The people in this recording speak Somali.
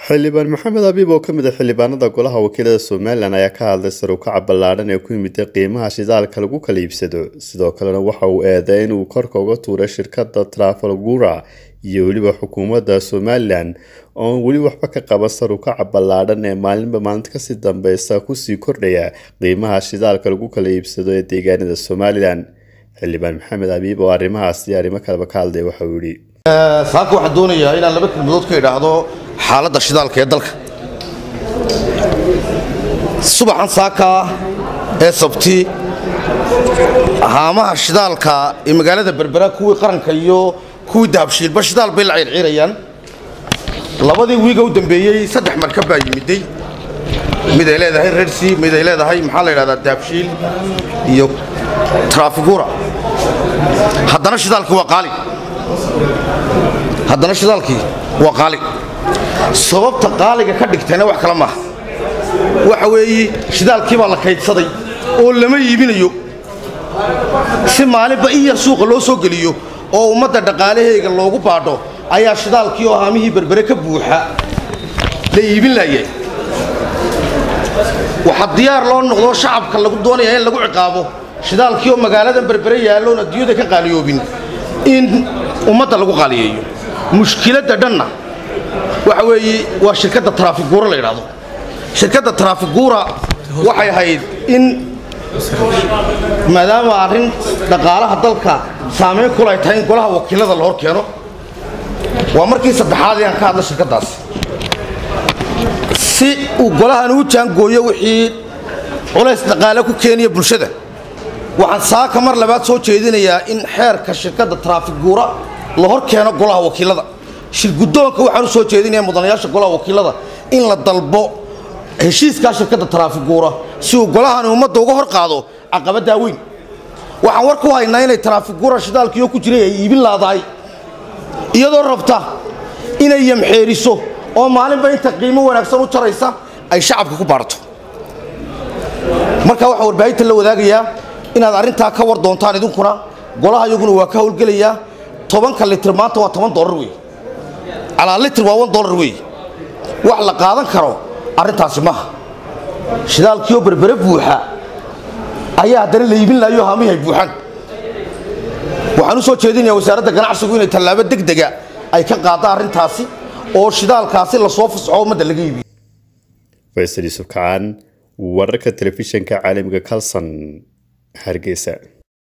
xildhibaan maxamed abiib oo ka mid ah xildhibaanada golaha wakiilada somalilan ayaa ka hadlay sar u kaca ballaadhan ee ku yimida qiimaha shidaalka lagu kala iibsado sidoo kalena waxa uu eeday inuu korka uga tuuray shirkada trafalgura iyo weliba xukuumadda somalilan oon weli waxba ka qaban sar u kaca ballaadhan ee maalinba maalinta kasii dambeysa kusii kordhaya qiimaha shidaalka lagu kala iibsado ee deegaanada somalilan xildhibaan maxamed abiib oo arrimahaasi arrimo kaleba ka hadlay waxa uu yihi saaka waxaan doonayaa inaan laba kelmadood ka idhaahdo xaaladda shidaalka ee dalka subaxan saaka ee sabti haamaha shidaalka ee magaalada berbera kuwii qaranka iyo kuwii dahabshiilba shidaal bay la ciirciirayaan labadii wiiga u dambeeyey saddex markab baa yimiday mid ay leedahay rersi mid ay leedahay maxaa la yidhahdaa dahabshiil iyo traafigura haddana shidaalkii waa qaali haddana shidaalkii waa qaali sababta qaaliga ka dhigtayna wax kale maaha waxa weeye shidaalkii baa la kaydsaday oo lama iibinayo si maalinba in yar suuqa loo soo geliyo oo ummadda dhaqaalahayga loogu baadho ayaa shidaalkii oo haamihii berbere ka buuxa la iibin laayay waxaa diyaar loo noqdoo shacabka lagu doonayaa in lagu ciqaabo shidaalkii oo magaaladan berbere yaalloon adduunyada ka qaaliyoobin in ummadda lagu qaaliyeeyo mushkiladda dhanna waxa weeye waa shirkadda traafiguura la yidhaahdo shirkadda traafiguura waxay ahayd in maadaama arrin dhaqaalaha dalka saamayn kula ay tahay in golaha wakiilada la hor keeno waa markii saddexaad ayaan ka hadla shirkaddaas si uu golahan u jaangooyo wixii culays dhaqaale ku keenaya bulshada waxaan saaka mar labaad soo jeedinayaa in xeerka shirkadda traafiguura la hor keeno golaha wakiilada shirgudoonka waxaan u soo jeedinaya mudanayaasha golaha wakiilada in la dalbo heshiiskaa shirkadda traafiguura si uu golahani ummadda uga hor qaado caqabaddaa weyn waxaan war ku haynaa inay traafiguura shidaalkiioo ku jiray ay iibin laadahay iyadoo rabta inay yamxeeriso oo maalinba inta qiimo wanaagsan u jaraysa ay shacabka ku baadhato marka waxaa warbaahinta la wadaagayaa inaad arrintaa ka war doontaan idinkuna golaha iyaguna waa ka howlgelayaa tobanka litir maanta waa toban dolar wey calaa litir waa wan dolar wey wax la qaadan karo arrintaasi maaha shidaalkiioo berbere buuxa ayaa haddana la iibin laayo haamihi ay buuxaan waxaan u soo jeedinayaa wasaaradda ganacsigu inay tallaabo degdega ay ka qaadda arrintaasi oo shidaalkaasi lasoo fasxo ummadda laga iibiyo faysal yuusuf kacaan wararka telefishinka caalamiga kalson hargeysa